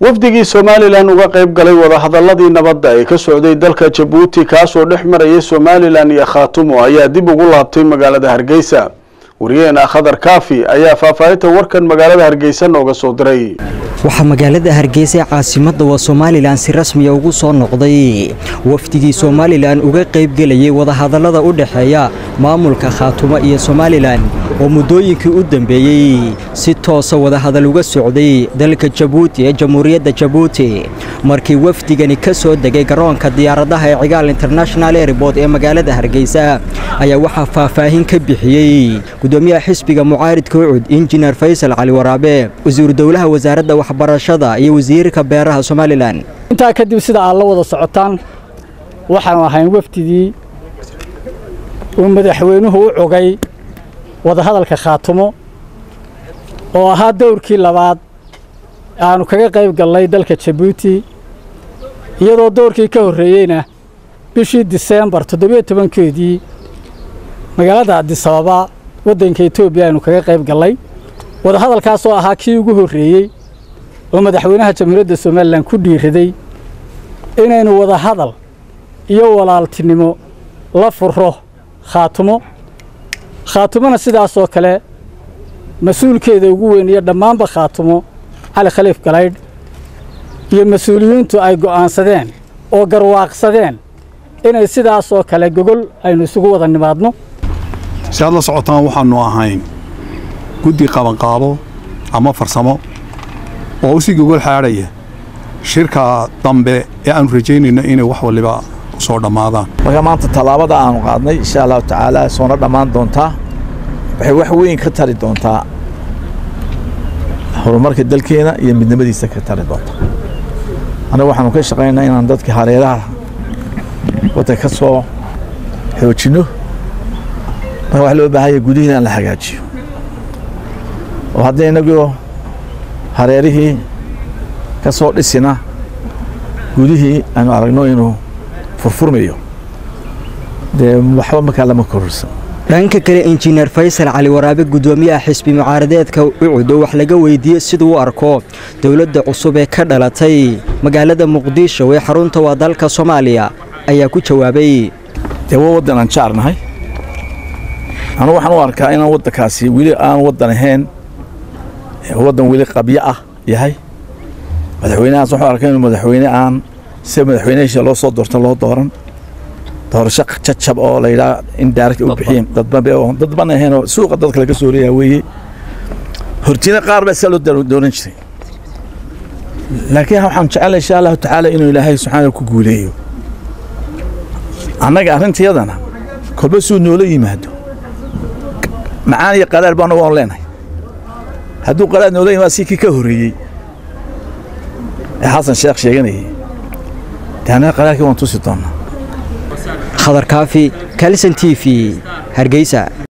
wafdigii somalilan uga qayb galay wadahadaladii nabadda ee ka socday dalka jabuuti kaasoo dhex marayay somalilan iyo khaatumo ayaa dib ugu laabtay magaalada hargeysa wariyaheena khadar kaafi ayaa faahfaahinta warkan magaalada hargeysa nooga soo diray waxaa magaalada hargeysa ee caasimadda waa somalilan si rasmiya ugu soo noqday wafdigii somalilan uga qaybgelayay wadahadallada u dhexeeya maamulka khaatumo iyo somalilan oo muddooyinkii u dambeeyey si toosa wadahadal uga socday dalka jabuuti ee jamhuuriyadda jabuuti markii wafdigani ka soo degay garoonka diyaaradaha ee cigaal international airboort ee magaalada hargeysa ayaa waxaa faahfaahin ka bixiyey gudoomiyaha xisbiga mucaaridka ucud injineer faysal cali waraabe wasiiru dowlaha wasaaradda waxbarashada iyo wasiirka beeraha somalilan intaa kadib sida aad la wada socotaan waxaanu ahayn wafdigii uu madaxweynuhu u cogay wadahadalka khaatumo oo ahaa dowrkii labaad aanu kaga qayb galnay dalka jabuuti iyadoo dowrkii ka horreeyeyna bishii diseembar toddobiyo tobankeedii magaalada adisababa waddanka etoobiya aynu kaga qayb gallay wadahadalkaasoo ahaa kii ugu horreeyey oo madaxweynaha jamhuuriyadda somalilan ku dhiiraday inaynu wadahadal iyo walaaltinimo la furo khaatumo khaatumona sidaasoo kale mas-uulkeeda ugu weyn iyo dhammaanba khaatumo cali khaliif galaydh iyo mas-uuliyiintu ay go'aansadeen oo garwaaqsadeen inay sidaasoo kale gogol aynu isugu wada nimaadno si aad la socotaan waxaannu ahayn guddi qabanqaabo ama farsamo oo u sii gogol xaadhaya shirka dambe ee aannu rajaynayno inay wax waliba soo dhammaadaan marka maanta tallaabada aanu qaadnay insha allahu tacaala soona dhammaan doontaa waxay wax weyn ka tari doontaa horumarka dalkeena iyo midnimadiisa ka tari doonta annaga waxaanu ka shaqaynaa inaan dadka hareeraha waddanka ka soo xoojinno marka wax loo baahanya gudihiina aan la hagaajiyo oo haddii innagoo hareerihii ka soo dhisina gudihii aanu aragno inuu furfurmayo dee waxba markaa lama kororsan dhanka kale injineer faysal cali waraabe gudoomiyaha xisbi mucaaradeedka ucud oo wax laga weydiiyey siduu u arko dowladda cusub ee ka dhalatay magaalada muqdisho ee xarunta waa dalka soomaaliya ayaa ku jawaabay dee waa waddan aan jaarnahay anu waxaan u arkaa inaan waddankaasi weli aan waddan ahayn waddan weli qabyo ah yahay madaxweynahaas waxuu arkaa inuu madaxweyne aan sida madaxweynehiisa loo soo doorta loo dooran doorasho jajab oo la yidhaha in daaragta u bixiyeen dadban ahaynoo suuqa dadka laga soo leeyaa weeye hortina qaar baa saa loo dooran jiray laakiin waxaan jecelahay insha allahu tacaala inuu ilaahay subxaana ku guuleeyo annaga arrintayadana kolba suu noola yimaado macaan iyo qaraar baana waan leenahay hadduu qaraar noola yimaado si kii ka horreeyey ee xasan sheekh sheeganayay dee annaga qaraarkii waan tusi doonnaa khadar kaafi kalson t v hargeysa